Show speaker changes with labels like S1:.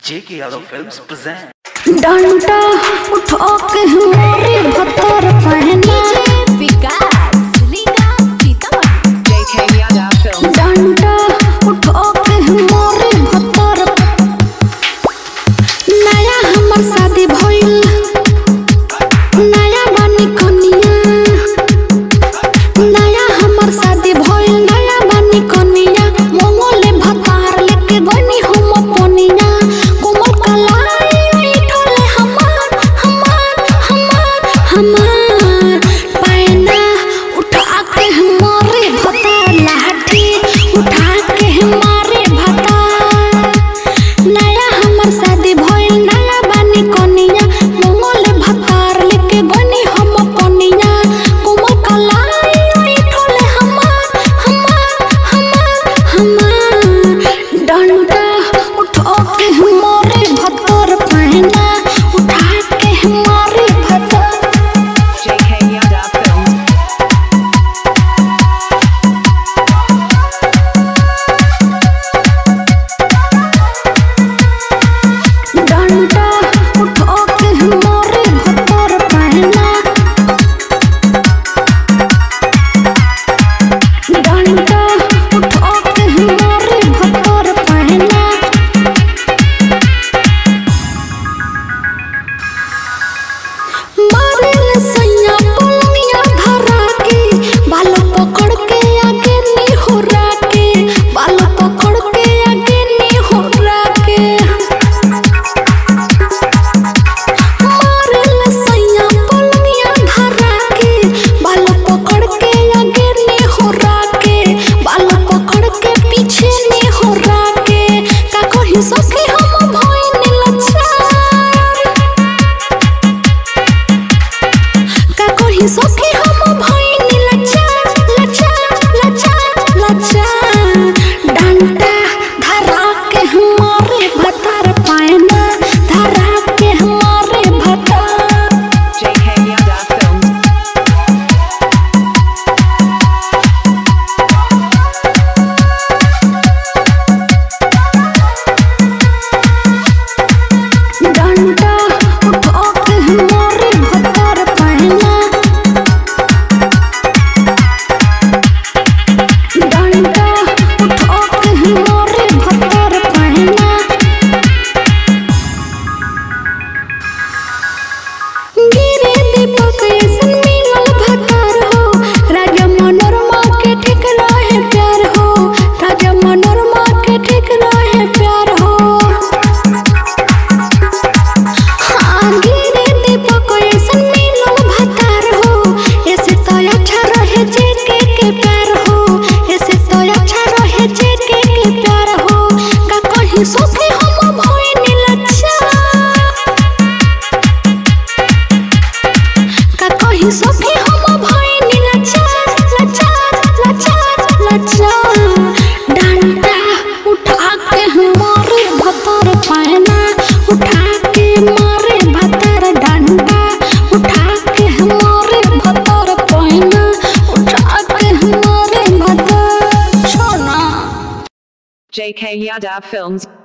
S1: J.K. Yadav Films present.
S2: डंडा उठा के हमारे भतर पहना
S3: JK Yada Films.
S2: डंडा उठा के हमारे भतर नया हमर शादी भइल नया बानी कनिया नया हमर शादी भइल नया बानी कनिया मोंगोले भतार लेके बनी हम पनिया कोमल कलाई उठले हमार हमार हमार हमार पैना उठा के हमारे भतार लाठी उठा के हमारे भतार नया हमर शादी भइल नया बानी कनिया मोंगोले भतार लेके बनी हम पनिया कोमल कलाई उठले हमार हमार हमार हमार डंडा उठा के हमारे भतर पहना उठा के हमारे भतर
S3: JK Yada Films.
S2: डंडा उठा के हमारे भतर पहना डंडा उठा के हमारे भतर पहना मारेल सैया पलंगिया धरा के बाल पकड़ के आगे नी होरा के बाल पकड़ के आगे नी होरा के मारेल सैया पलंगिया धरा के बाल पकड़ के आगे नी होरा के बाल पकड़ के पीछे नी होरा के का कही सके हम भइल लच्छा का कही सखी हम भइनी लच्छा लच्छा लच्छा लच्छा डंडा धरा के हमारे भतर पायना धरा के हमारे भतर
S3: JK Yada Films.
S2: डंडा उठा के हमारे भतर पायना डंडा उठा के हमारे भतर पायना गिरे दीपक ऐसन मिलल भतार हो राजा मनोरमा के ठीक रहे प्यार हो राजा मनोरमा के ठीक रहे प्यार हो हाँ गिरे दीपक ऐसन मिलल भतार हो ऐसे तो अच्छा रहे जेके के प्यार हो ऐसे तो अच्छा रहे जेके के प्यार हो का कहीं सोखे हम भइनी लच्छा का कहीं सखी हम भइनी लच्छा लच्छा लच्छा लच्छा डंडा उठा के हमारे भतर पायना उठा के मारे भतर डंडा उठा के हमारे भतर पायना उठा के हमारे भतर छोना
S3: JK Yada Films.